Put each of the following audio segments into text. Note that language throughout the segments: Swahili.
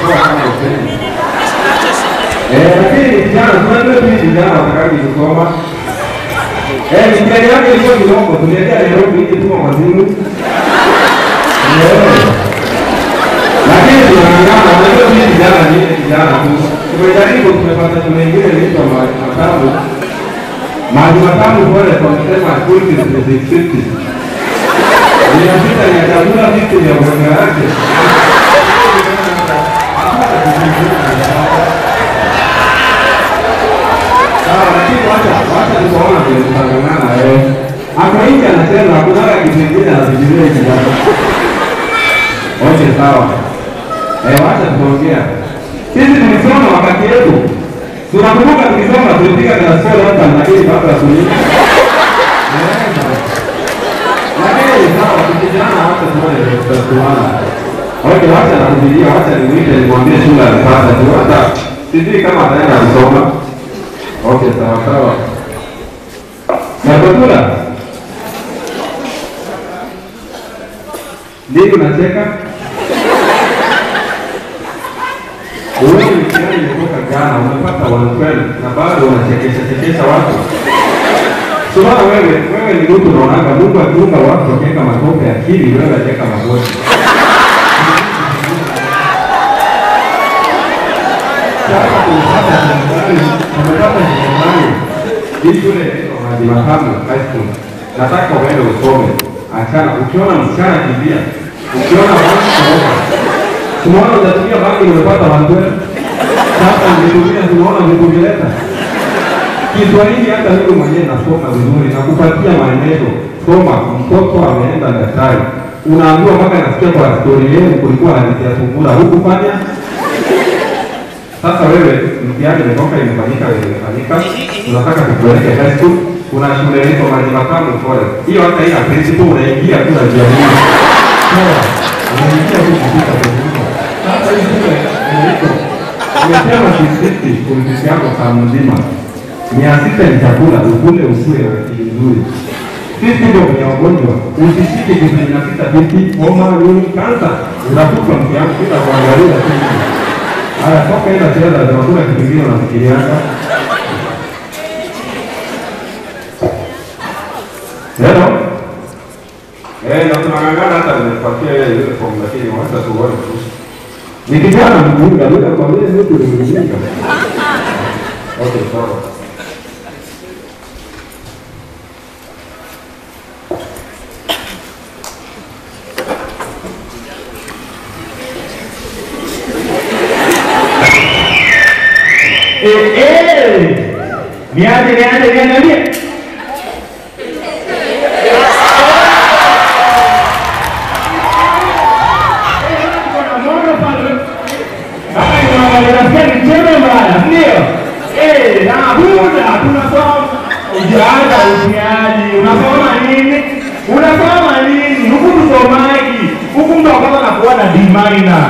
kwa kama usemi. Eh, lakini vijana tunajua tu vijana watakaji kusoma. Eh, mtihani yake ilikuwa kidogo, tuliendea Nairobi ili tuma wazimu. Eh. Lakini tunang'ang'ana, unajua mimi vijana ni ile vijana tu. Tumejaribu, tumepata shule ingine inaitwa Maji Matamu. Maji Matamu pole wamesema school fees ni 650. Inapita ni chakula vitu vya mwaka yake. Sawa, lakini wacha wacha tukaona vile tutang'ang'ana eh. Hapo nje anasema hakuna kitu kingine anafikiria kijana. Okay, sawa. Eh, wacha tuongea. Sisi tulisoma wakati yetu. Tunakumbuka tukisoma tulipiga class 4 hapa lakini bado hatulipa. Lakini sawa, tukijana wacha tuone tutatuana. Okay, wacha nakubiria, wacha nimwite nimwambie shule alipata tu hata sijui kama ataenda kusoma. Okay, sawa sawa. Nakutula. Nini unacheka? Wewe ni kijana kutoka Ghana umepata 112 na bado unachekesha chekesha watu. Sura wewe, wewe ni mtu unaonaga Mungu akiumba watu akiweka matope akili, wewe acheka magoti. Sasa tumepata serikali, tumepata serikali. Hii shule inaitwa Maji Matamu High School. Nataka uende usome. Achana, ukiona msichana kimbia, ukiona watu kuoga. Tumeona unatumia bangi umepata wandwe. Sasa nimetumia tumeona nikuvileta. Kiswahili hata mimi mwenyewe nasoma vizuri na kupatia maelezo. Soma, mtoto ameenda daktari. Unaambiwa mpaka nasikia kwa story yenu kulikuwa hadithi ya sungura hukufanya. Sasa wewe mtihani imetoka imefanyika imefanyika, tunataka tupeleke high school. Kuna shule inaitwa Maji Matamu Forest. Hiyo hata ina principal unaingia tu na njia hii. Sawa. Unaingia tu kupita kwa Sasa hii shule inaitwa Umesema kisiti kumziki yako saa mzima. Mia sita ni chakula, ukule usue na akili nzuri. Sisi ndio kwenye wagonjwa, usishike kitu inapita vipi, homa, nini, kansa, unakufa mkiangu bila kuangalia kitu. Haya, toka enda cheza, hakuna kitu kingine unafikirianga. Hello? Eh, na tunang'ang'ana hata nimepatia ile uniform lakini wacha tuone tu. Ni kijana mjinga, bila kwa vile mtu ni mjinga. Okay, sawa. Eh, eh. Niaje, niaje, niangalie. Ujaanza utiaji, unasoma nini? Unasoma nini? Huku msomaji, huku mtu akwanza na kuwa na D minor.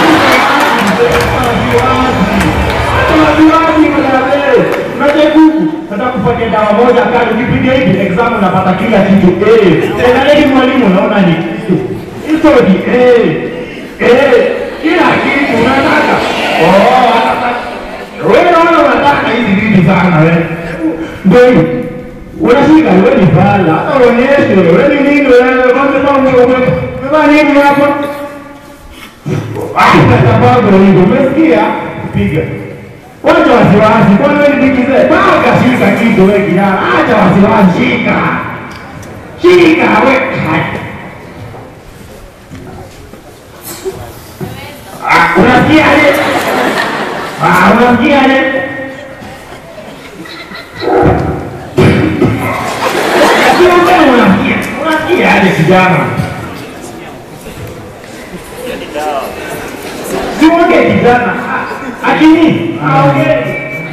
Unajekuku, nataka kupatia dawa moja kali, ukipiga hivi exam unapata kila kitu eh. Tena hivi mwalimu unaona ni history eh. Eh, kila kitu unataka. Oh, anataka. Wewe unaona unataka hizi vitu sana wewe. Ndio hivi. Unashika wewe ni bala, hata uonyeshe wewe ni nini wewe, kwanza kama wewe umevaa nini hapa? sababu hivyo umesikia piga wacha wasiwasi kwani wewe ni bikize paka shika kitu wewe kijana acha wasiwasi shika shika wewe Ah, unasikiaje Ah, unasikiaje Sio kama unasikia unasikiaje kijana Siongee kijana. Akini. Aongee.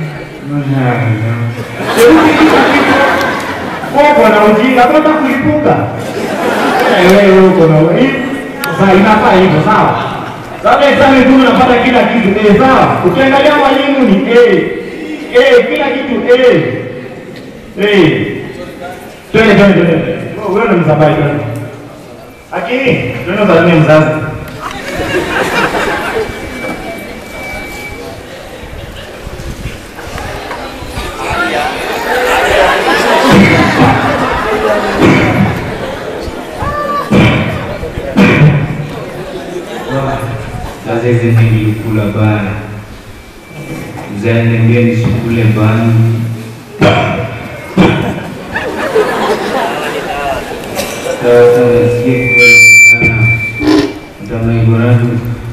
Uko na ujinga, unataka kulipuka. Wewe uko na wewe. Sasa inafaa hivyo sawa? Sasa exam tu unapata kila kitu eh, sawa? Ukiangalia mwalimu ni eh. Eh, kila kitu eh. Eh. Twende twende twende. Wewe ni msabai twende. Akini, twende usalimie mzazi. Sasa hizi nilikula bana, mzee niambia nisikule bana. Sasa nasikia kweli sana, mtamaigoratu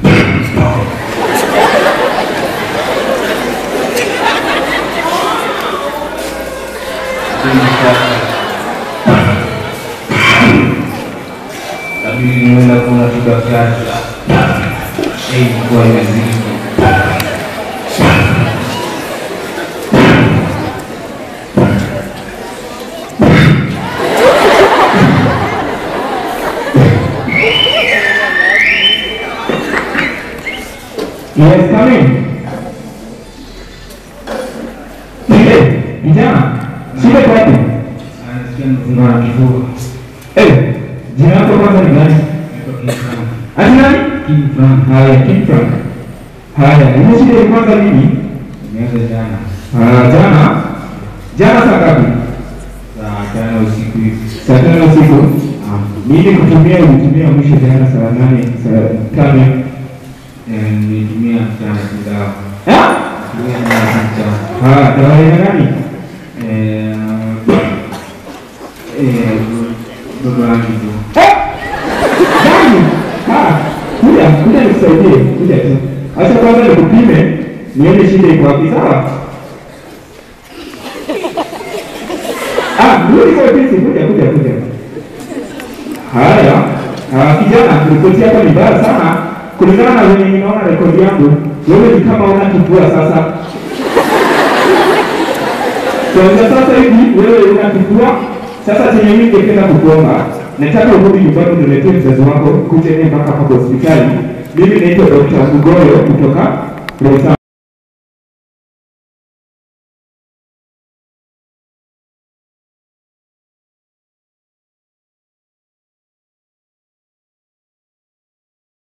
Kabili niwenda kuna tukakata Ei, kwa imezidi Yes, come in. Shule, vijana, shule kwa wapi? Anasikia mfunga na kifua Eh, jina lako kwanza ni gani? Naitwa King Frank. Ati nani? King Frank. Haya, King Frank. Haya, ile shule ilianza lini? Imeanza jana Ah, jana. Jana saa ngapi? saa tano usiku hivi Saa tano usiku. Ah, mimi kutumia ulitumia mwisho jana saa nane, saa tano. Eh, nilitumia mchana kidawa Ah? tumia mchana mchana Ah, dawa ya nani? Eh, eh, baba yangu tu Eh! Nani? Ah, kuja, kuja nikusaidie, kuja tu. Acha kwanza nikupime, nione shida iko wapi, sawa? Ah, rudi kwa ofisi, kuja, kuja, kuja. Haya, ah, kijana, ripoti yako ni mbaya sana. Kulingana na venye ninaona rekodi yangu, wewe ni kama una kifua sasa. Kwanza sasa hivi wewe una kifua. Sasa chenye mimi ningependa kukuomba, nataka urudi nyumbani uniletee mzazi wako kuja naye mpaka hapa kwa hospitali. Mimi naitwa Dr. Mugoyo kutoka Rosa